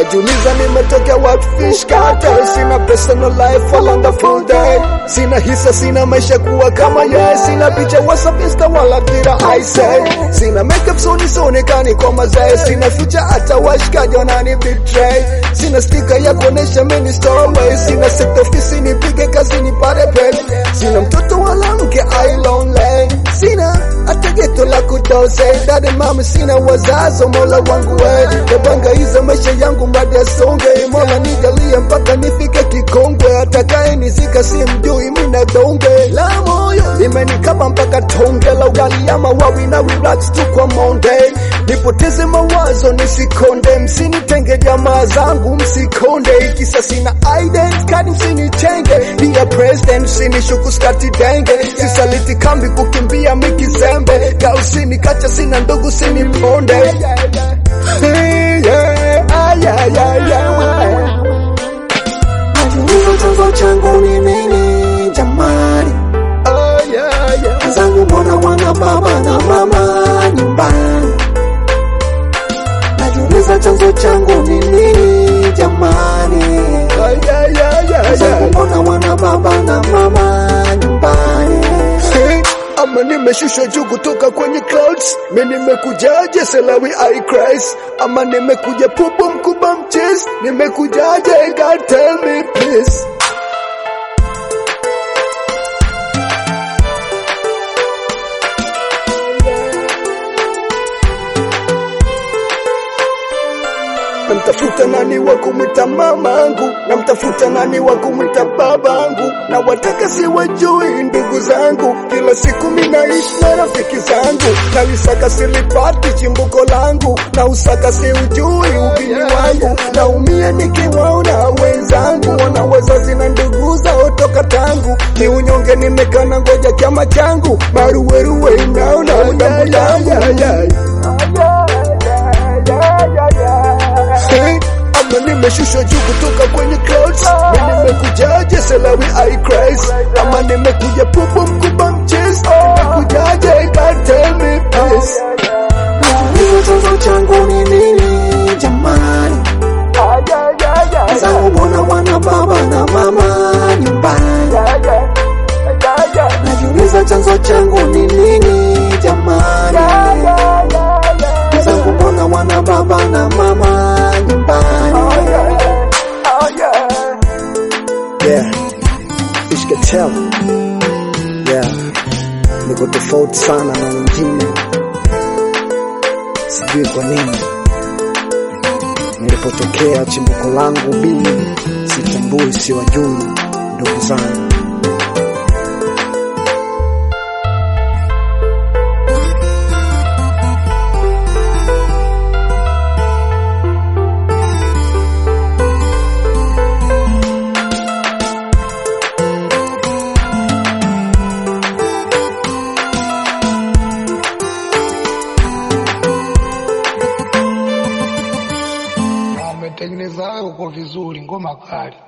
najiuliza nimetokea what fish cartel sina personal life wala the full day sina hisa sina maisha kuwa kama ye sina picha whatsapp insta wala tira i say sina makeup so nisonekani kwa mazee sina future hata washikaji wanani betray sina stika ya kuonesha mimi stowaway sina set ofisi nipige kazi nipate pay sina mtoto wala mke I lonely sina hata geto la kutose dade mama sina wazazo mola wangu we napanga hizo maisha yangu mbadi asonge mola nijalie mpaka nifike kikongwe atakaye nizika si mjui mina donge la moyo limenikaba mpaka tonge la ugali ama wawi na relax tu kwa monde nipoteze mawazo nisikonde msinitenge jamaa zangu msikonde ikisa sina ident kadi msinitenge pia president msinishuku skati denge sisaliti kambi kukimbia mikizembe kausini kacha sina ndugu siniponde Hey, yeah, ah, yeah, yeah, yeah. Najiuliza chanzo changu ni nini jamani, Oh, yeah, yeah. zangu mbona wana baba na mama nyumbani. Najiuliza chanzo changu ni nini jamani, Oh, yeah, yeah, yeah, zangu yeah. mbona wana baba na mama nyumbani. Hey, ama nimeshushwa juu kutoka kwenye clouds mi nimekujaje selawi I Christ ama nimekuja pupu mkubwa mches nimekujaje God tell me please namtafuta nani wa kumwita mamangu namtafuta nani wa kumwita babangu na wataka siwajui ndugu zangu kila siku minaishi na rafiki zangu na wisaka silipati chimbuko langu na usaka siujui ubini wangu naumia nikiwaona wenzangu wana wazazi na ndugu zao toka tangu ni unyonge nimekana ngoja chama changu maruweruwe inaona udambu yangu Hey, ama nimeshushwa juu kutoka kwenye clouds mi nimekujaje selawi I Christ ama nimekuja pupu mkubwa mches nimekujaje God tell me please Najiuliza chanzo changu ni nini jamani, zangu mbona wana baba na mama nyumbani. Najiuliza chanzo changu ni nini jamani, zangu mbona wana baba na mama nyumbani. Yeah, Fish Cartel. Yeah, niko tofauti sana na wengine, sijui kwa nini. Nilipotokea chimbuko langu bili, sitambui, siwajui ndugu zangu. Wametengeneza hayo kwa vizuri, ngoma kali.